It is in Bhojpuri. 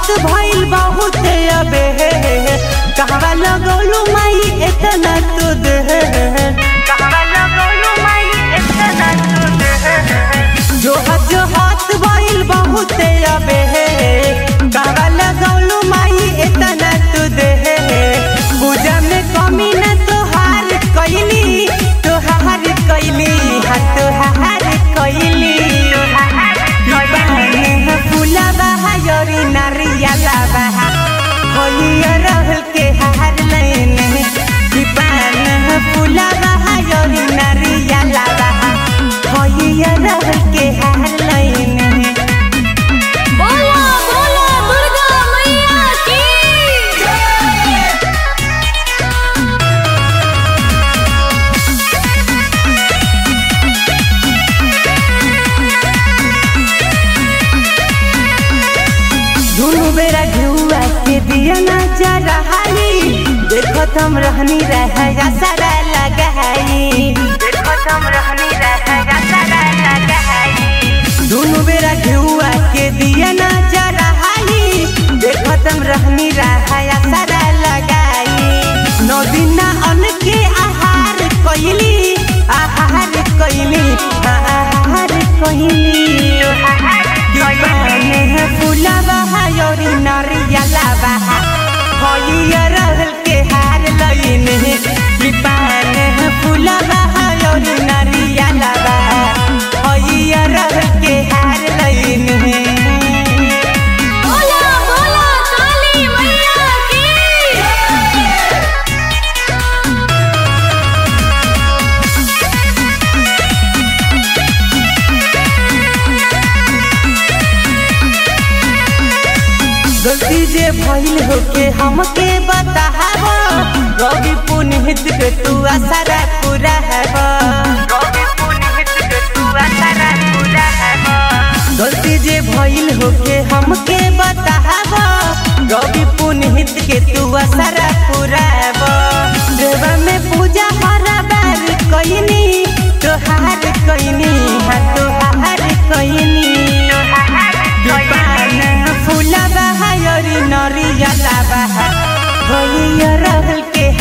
भइल बहुत अबे कहवा लगौलू माई इतना तू दे कहवा लगौलू माई इतना तू दे जो हाथ जो हाथ भइल बहुत अबे कहवा लगौलू माई इतना तू दे पूजा में कमी न तोहार कैली तोहार कैली हाँ तोहार कैली फूला बहा योरी नारियला बहा होइया रहल के हार लेने दीपान फूला बहा योरी नारियला बहा होइया रहल के हार लेने बोला बोला दुर्गा मैया की दुनु बेरा घुआ के दिया ना जा रहाई देखो तुम रहनी रह जा सारा लगाई देखो तुम रहनी रह जा सारा लगाई दुनु बेरा घुआ के दिया ना जा रहाई देखो तुम रहनी रह जा सारा लगाई नौ दिन अन के आहार कइली आहार कइली आहार कइली दीवाने फूला बहा योरी नारियला बहा होइया रहल के हार लईने दीवाने फूला बहा योरी नारियला बहा होइया रहल के हार लईने बोला बोला काली मैया की गलती जे भइल होके हमके बताहब रवि पुनित के तू आसारा पूरा हैब गलती जे भइल होके हमके बताहब रवि पुनित के तू आसारा पूरा हैब देवा में पूजा हरा बार कइनी तोहार कइनी हाँ तोहार कइनी दीपान फूला बहा योरी नरियला बहा होइया रहल के